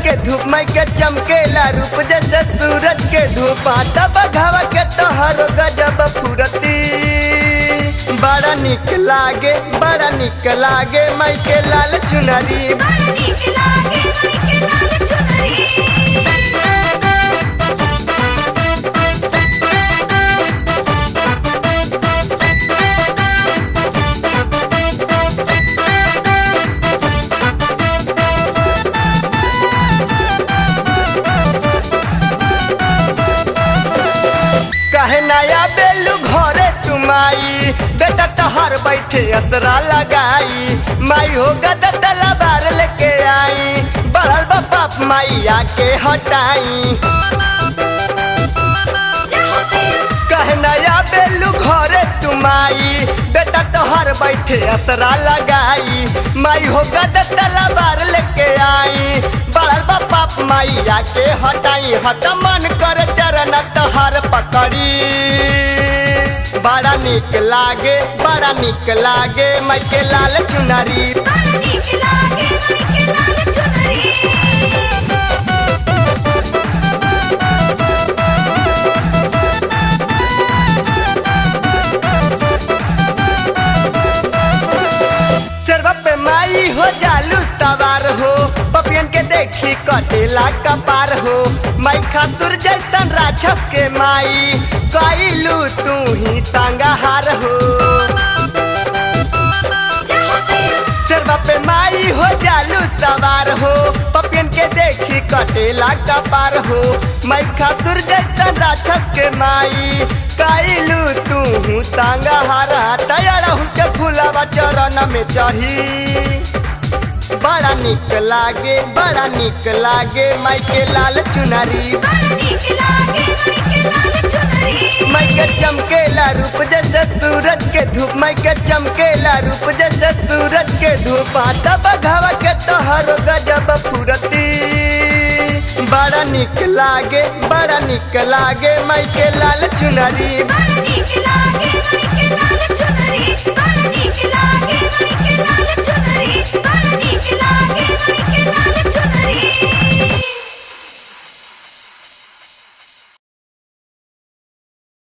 के धूप माई के चमकेला रूप जैसे सूरज के धूप तब घावा के तोहरो गजब फुरती बड़ा निक लागे बड़ा निक लागे माई के लाल चुनरी बड़ा नीक लागे माई के लाल चुनरी कहे नया बेलू घरे तुमाई बेटा तोहर बैठे असरा लगाई माई हो गदा तलवार लेके आई बढ़ल बा बाप माई आके हटाई कहे नया बेलू घरे तुमाई बेटा तोहर बैठे असरा लगाई माई हो गदा तलवार लेके आई बढ़ल बा बाप माई आके हटाई हट मन कर चरण तोहर पकड़ी बड़ा निक लागे बड़ा निक लागे माई के लाल चुनरी बड़ा नीक लागे माई के लाल चुनरी सरवा पे माई हो जालू सवार हो पपियन के देखी कटेला कपार हो माई खातुर जैसन राक्षस के माई कैलू तू ही संगहार हो सरवा पे माई हो जालू सवार हो पपियन के देखी कटेला कपार हो माई खातुर जैसन राक्षस के माई कैलू तू हूँ संगहारा तैयार के फूलावा चरण में चढ़ी बड़ा निक लागे बड़ा निक लागे माई के लाल चुनरी बड़ा नीक लागे माई के लाल चुनरी माई के चमकेला रूप जैसे सूरज के धूप माई के चमकेला रूप जैसे सूरज के धूप तब घावा के तोहरो गजब फुरती बड़ा निक लागे बड़ा निक लागे माई के लाल चुनरी बड़ा नीक लागे माई के लाल चुनरी बड़ा नीक लागे माई के लाल चुनरी बड़ा नीक लागे माई के लाल चुनरी